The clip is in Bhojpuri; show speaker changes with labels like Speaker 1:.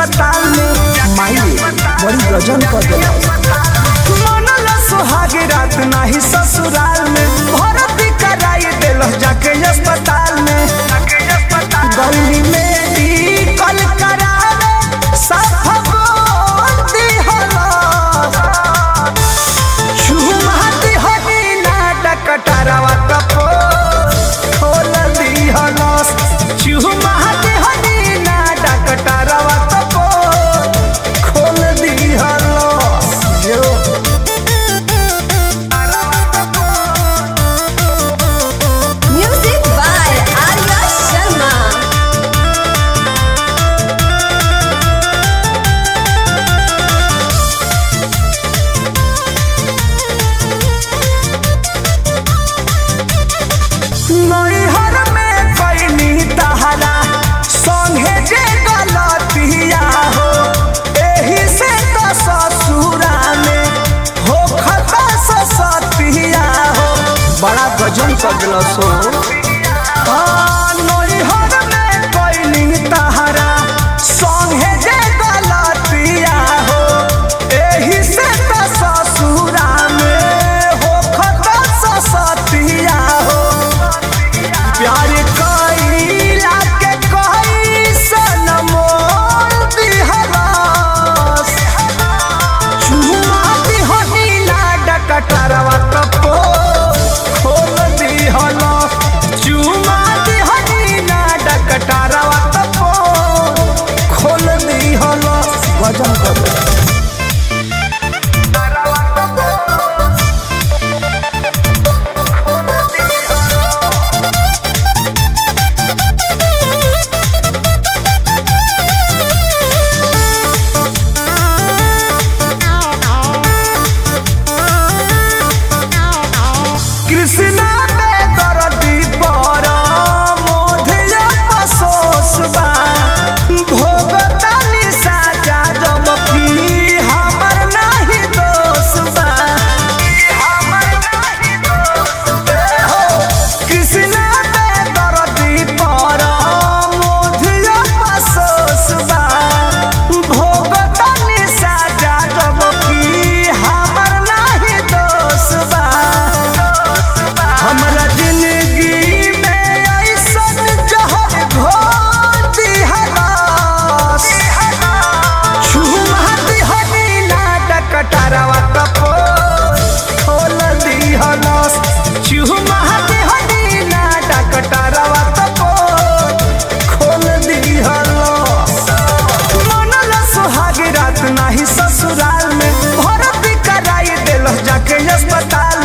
Speaker 1: अस्पताल में माई बड़ी गजन कर दिला मनला सुहागी रात नाही ससुराल में भर्ती कराई दिल जाके अस्पताल में गली में कल करावे साफ बोल दिहला चुमाती हनी नाटक टरवा तपो खोल दिहलस चुमाती हनी नाटक टरवा तपो खोल दिहलस जो
Speaker 2: Music by Arya Sharma.
Speaker 1: नैहर में कैनी तहरा संगे जे गलतिया हो एही से तो ससुरा में हो खता ससतिया हो बड़ा गजन कर दिल सो नैहर में कैनी तहरा संगे जे गलतिया हो एही से तो ससुरा में हो खता ससतिया हो प्यार कईला के कैसन मोल दिहलास चुमा दिहनी लाडक टरवा तपो खोल दिहलास चुमा दिहनी लाडक टरवा तपो खोल दिहलास वजन कर कृष्णा में दर्दी पर मोधिया पसोस बा भोगतानी साजा जब की हमर नाही दोष बा हमर नाही दोष हो कृष्णा में दर्दी पर मोधिया पसोस बा भोगतानी साजा जब की हमर नाही दोष बा हमरा जिंदगी में ऐसन जहर घोर दिहलास छुमाती हनी नाटक टरवा तपो खोल दिहलास छुमाती हनी नाटक टरवा तपो खोल दिहलास मनला सुहागी रात नाही ससुराल में भर्ती कराई दिल जाके अस्पताल